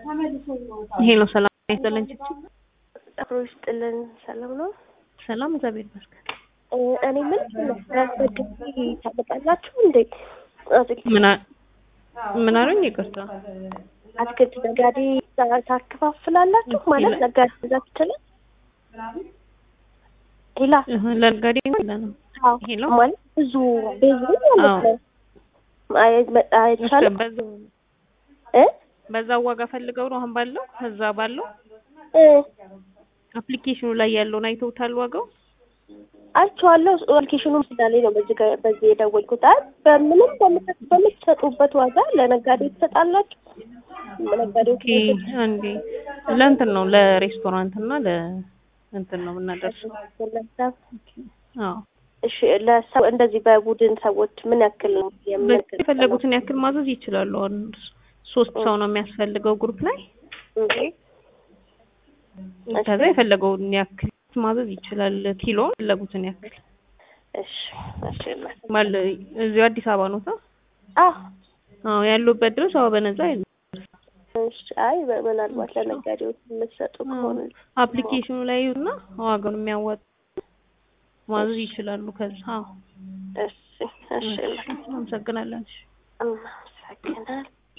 ሄሎ ሰላም ይስጥልን። አብሮ ይስጥልን። ሰላም ነው? ሰላም እግዚአብሔር ይመስገን። እ እኔ ምን ስለፈግቲ ታመጣላችሁ እንዴ? አትክልት ምን አ- ምን አሉኝ? ይቅርታ አትክልት ነጋዴ ታ- ታከፋፍላላችሁ ማለት ነጋዴ እዛ ትችላል ሌላ እህ፣ ለነጋዴ የለንም። አዎ፣ ሄሎ ማለት ብዙ ብዙ ማለት ነው። አይ- መ- አይቻልም በዛ- እ በዛው ዋጋ ፈልገው ነው አሁን ባለው እዛ ባለው እ አፕሊኬሽኑ ላይ ያለውን አይተውታል ዋጋው አይቼዋለሁ። አፕሊኬሽኑም ስላለኝ ነው በዚህ ጋ- በዚህ የደወልኩት። አይ በምንም በምት- በምትሰጡበት ዋጋ ለነጋዴ ትሰጣላችሁ? ነጋዴዎች ኦኬ አንዴ ለእንትን ነው ለሬስቶራንት እና ለእንትን ነው የምናደርሰው አዎ እሺ፣ ለሰው እንደዚህ በቡድን ሰዎች ምን ያክል ነው በዚህ የምንገዛው? የፈለጉትን ያክል ማዘዝ ይችላሉ። አሁን ሶስት ሰው ነው የሚያስፈልገው ግሩፕ ላይ እንዴ? ከዛ የፈለገውን ያክል ማዘዝ ይችላል። ኪሎ የፈለጉትን ያክል እሺ፣ እሺ። ማለ እዚሁ አዲስ አበባ ነው ታ አዎ፣ አዎ ያሉበት ድረስ አዎ በነዛ ይል እሺ። አይ በ- ምናልባት ለነጋዴዎች የምትሰጡ ከሆነ አፕሊኬሽኑ ላይ እና ዋጋውን የሚያወጡ ማዘዝ ይችላሉ። ከዛ አዎ እሺ፣ እሺ። አመሰግናለን። እናመሰግናለን።